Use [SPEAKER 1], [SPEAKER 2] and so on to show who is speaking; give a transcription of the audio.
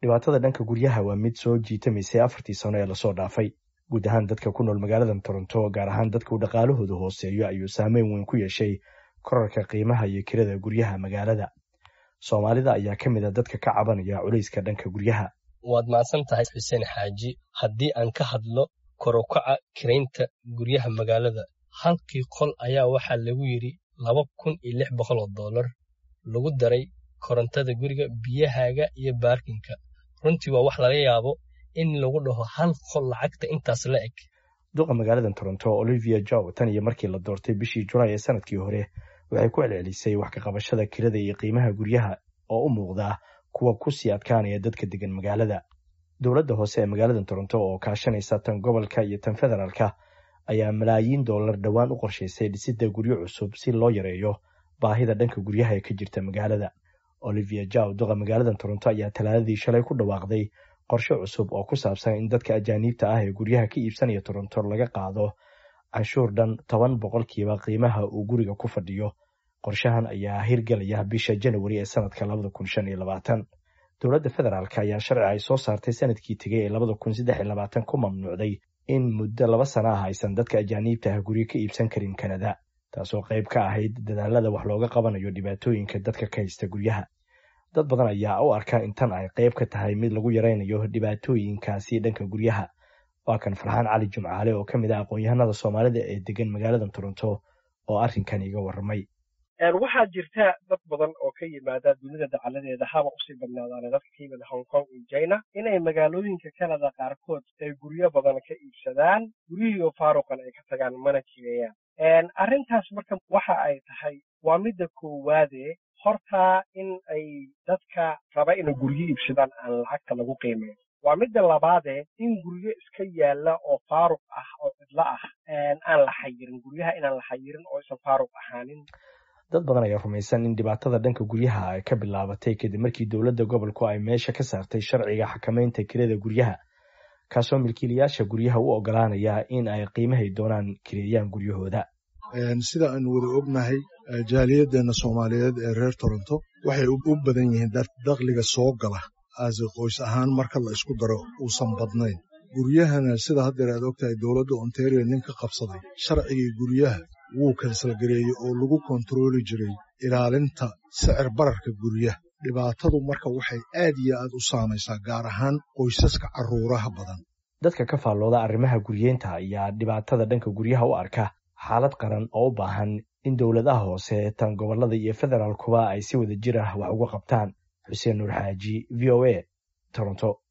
[SPEAKER 1] dhibaatada dhanka guryaha waa mid soo jiitamaysay afartii sano ee lasoo dhaafay guud ahaan dadka ku nool magaaladan toronto gaar ahaan dadka uu dhaqaalahooda hooseeyo ayuu saameyn weyn ku yeeshay korarka qiimaha iyo kirada guryaha magaalada soomaalida ayaa ka mid a dadka ka cabanaya culayska dhanka guryaha
[SPEAKER 2] waad mahadsan tahay xuseen xaaji haddii aan ka hadlo korokaca kiraynta guryaha magaalada halkii qol ayaa waxaa lagu yidhi laba kun iyo lix boqol oo dollar lagu daray korontada guriga biyahaaga iyo baarkinka runtii waa wax laga yaabo in lagu dhaho hal qol lacagta intaas la eg
[SPEAKER 1] duqa magaaladan toronto olivia jow tan iyo markii la doortay bishii julaay ee sanadkii hore waxay ku celcelisay wax ka qabashada kirada iyo qiimaha guryaha oo u muuqda kuwa kusii adkaanaya dadka degan magaalada dowladda hoose ee magaaladan toronto oo kaashanaysa tan gobolka iyo tan federaalka ayaa malaayiin dollar dhowaan u qorshaysay dhisidda guryo cusub si loo yareeyo baahida dhanka guryaha ee ka jirta magaalada olivia jow duqa magaaladan toronto ayaa talaadadii shalay ku dhawaaqday qorshe cusub oo ku saabsan in dadka ajaaniibta ah ee guryaha ka iibsanaya toronto laga qaado canshuur dhan toban boqolkiiba qiimaha uu guriga ku fadhiyo qorshahan ayaa hirgelaya bisha janawari ee sanadka labada kun shan iyo labaatan dowladda federaalk ayaa sharci ay soo saartay sanadkii tegay ee labada kun saddex iyo labaatan ku mamnuucday in muddo laba sana ah aysan dadka ajaaniibta ah guryo ka iibsan karin kanada taasoo qayb ka ahayd dadaalada wax looga qabanayo dhibaatooyinka dadka ka haysta guryaha dad badan ayaa u arka in tan ay qayb ka tahay mid lagu yaraynayo dhibaatooyinkaasi dhanka guryaha waa kan farxaan cali jumcaale oo ka mid ah aqoon-yahanada soomaalida ee degan magaaladan toronto oo arrinkan iga warramay
[SPEAKER 3] waxaa jirta dad badan oo ka yimaada dunida dacaladeeda haba usii badnaadaane dadka ka yimid hong kong iyo china inay magaalooyinka canada qaarkood ay guryo badan ka iibsadaan guryihiioo faaruqan ay ka tagaan mana jireeyaan arrintaas marka waxa ay tahay waa midda koowaade hortaa in ay dadka raba inay guryo iibsadaan aan lacagta lagu qiimeyn waa midda labaadee in guryo iska yaalla oo faaruq ah oo cidlo ah aan la xayirin guryaha inaan la xayirin oo isan faaruq ahaanin
[SPEAKER 1] dad badan ayaa rumaysan in dhibaatada dhanka guryaha ay ka bilaabatay kadib markii dowladda gobolku ay meesha ka saartay sharciga xakamaynta kirada guryaha kaasoo milkiilayaasha guryaha u ogolaanaya in ay qiimahay doonaan kireeyaan guryahooda
[SPEAKER 4] sida aan wada ognahay jaaliyaddeena soomaaliyeed ee reer toronto waxay u badan yihiin dakhliga soo gala aase qoys ahaan marka la isku daro uusan badnayn guryahana sida haddeer aad ogtahay dowladda ontario nin ka qabsaday sharcigii guryaha wuu kansalgareeyey oo lagu kontarooli jiray ilaalinta sicir bararka guryaha dhibaatadu marka waxay aad iyo aad u saamaysaa gaar ahaan qoysaska carruuraha badan
[SPEAKER 1] dadka ka faallooda arrimaha guryeynta ayaa dhibaatada dhanka guryaha u arka xaalad qaran oo u baahan in dowladaha hoose tan gobollada iyo federaalkuba ay si wada jir ah wax uga qabtaan xuseen nuur xaaji v o a toronto